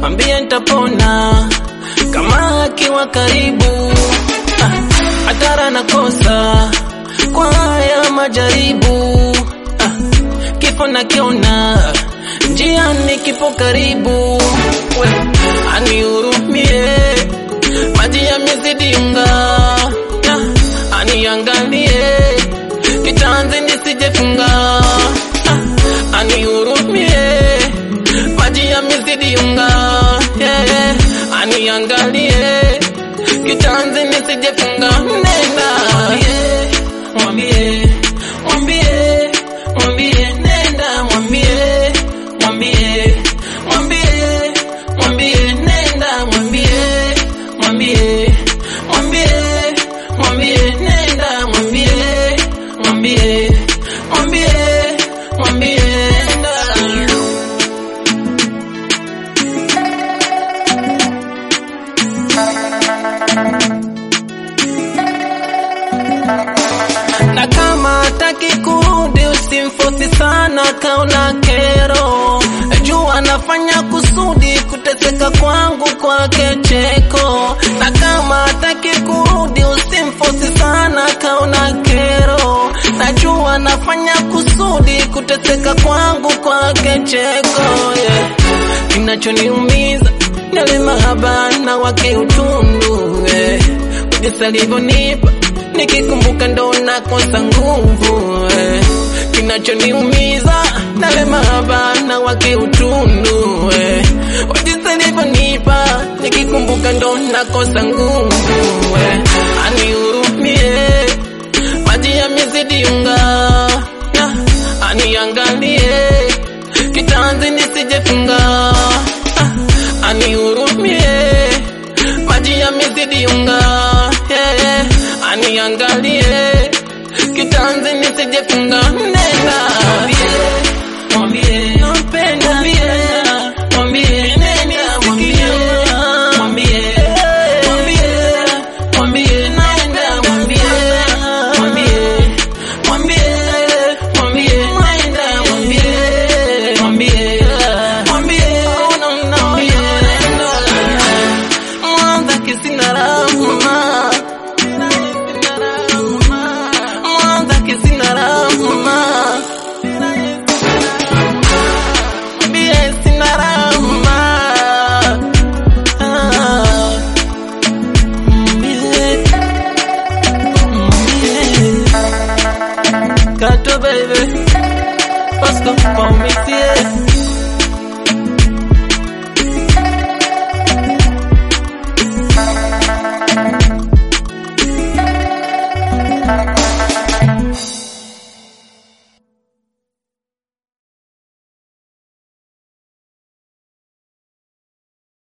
mwambie nitapona kama akiwa karibu Ah, hatara nakosa kwa haya majaribu Ah, kifo nakiona njiani kipo karibu we anihurumie maji yamezidi unga Ah, aniangalie kitanzi nisijefunga Ah, anihurumie maji yamezidi unga yeah. aniangalie kitanzi nisijefunga nenda mwambie mwambie mwambie nenda mwambie mwambie mwambie mwambie nenda mwambie mwambie mwambie mwambie nenda mwambie mwambie mwambie mwambie nenda na kama hataki kurudi usimfosi sana, kaona kero juu anafanya kusudi kuteseka kwangu kwake cheko. Na kama hataki kurudi usimfosi sana, kaona kero najua anafanya kusudi kuteseka kwangu kwake cheko yeah. Kinachoniumiza yale mahaba na wake utundu yeah. Jinsi alivyonipa nikikumbuka ndo nakosa nguvu eh. Kinachoniumiza nale mahaba na wake utundu eh. Jinsi alivyonipa nikikumbuka ndo nakosa nguvu eh. Anihurumie maji yamezidi unga yeah. Aniangalie kitanzi nisijefunga ah. Anihurumie maji yamezidi unga yeah. Aniangalie kitanzi nisijefunga nenda mwambie mwambie nampenda mwambie mwambie nenda mwambie mwambie mwambie mwambie nenda mwambie mwambie mwambie mwambie nenda mwambie mwambie mwambie oh no no mwambie mwanza kisina rahma mwanza kisina rahma mwambie sina rahma Ah, mwambie mwambie Kato baby Pasco, call me, yeah.